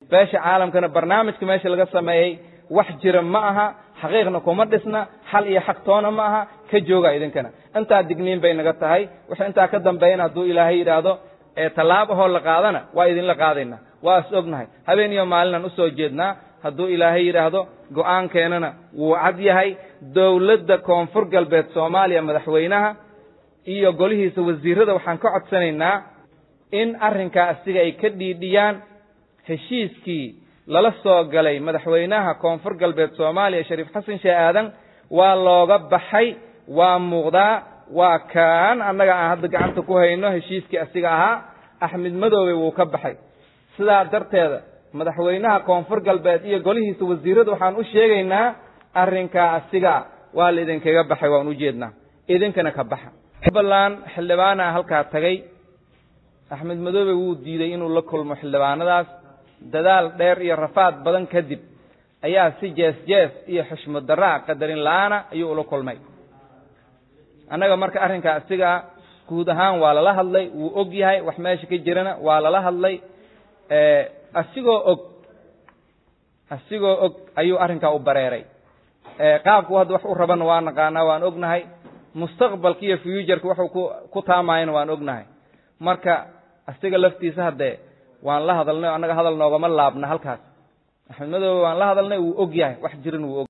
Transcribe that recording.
beesha caalamkana barnaamijka meesha laga sameeyey wax jira ma aha xaqiiqna kuma dhisna xal iyo xaq toona ma aha ka jooga idinkana intaa digniin bay naga tahay wixii intaa ka dambeeyana hadduu ilaahay yidhaahdo ee tallaabahoo la qaadana waa idinla qaadaynaa waa is ognahay habeen iyo maalinaan usoo jeednaa hadduu ilaahay yidhaahdo go-aankeenana wuu cad yahay dowladda koonfur galbeed soomaaliya madaxweynaha iyo golihiisa wasiirada waxaan ka codsanaynaa in arrinkaa asiga ay ka dhiidhiyaan heshiiskii lala soo galay madaxweynaha koonfur galbeed soomaaliya shariif xasan sheeh aadan waa looga baxay waa muuqdaa waa kaan annaga aan hadda gacanta ku hayno heshiiskii asiga ahaa axmed madoobe wuu ka baxay sidaa darteeda madaxweynaha koonfur galbeed iyo golihiisa wasiirada waxaan u sheegaynaa arrinkaa asigaa waa la idinkaga baxay waan ujeednaa idinkana ka baxa jubbaland xildhibaana halkaa tagay axmed madoobe wuu diiday inuu la kulmo xildhibaanadaas dadaal dheer iyo rafaad badan kadib ayaa si jees jees iyo xushmad daraa qadarin la-aana ayuu ula kulmay annaga marka arrinkaa asigaa guud ahaan waa lala hadlay wuu og yahay wax meesha ka jirana waa lala hadlay asigoo og asigoo og ayuu arrinkaa u bareeray qaabku hadda wax u rabana waa naqaanaa waan ognahay mustaqbalka iyo fuuturka waxuu ku ku taamayana waan ognahay marka asiga laftiisa haddee waan la hadalnay o annaga hadal noogama laabna halkaas axmed madoobe waan la hadalnay wuu og yahay wax jiran wuu og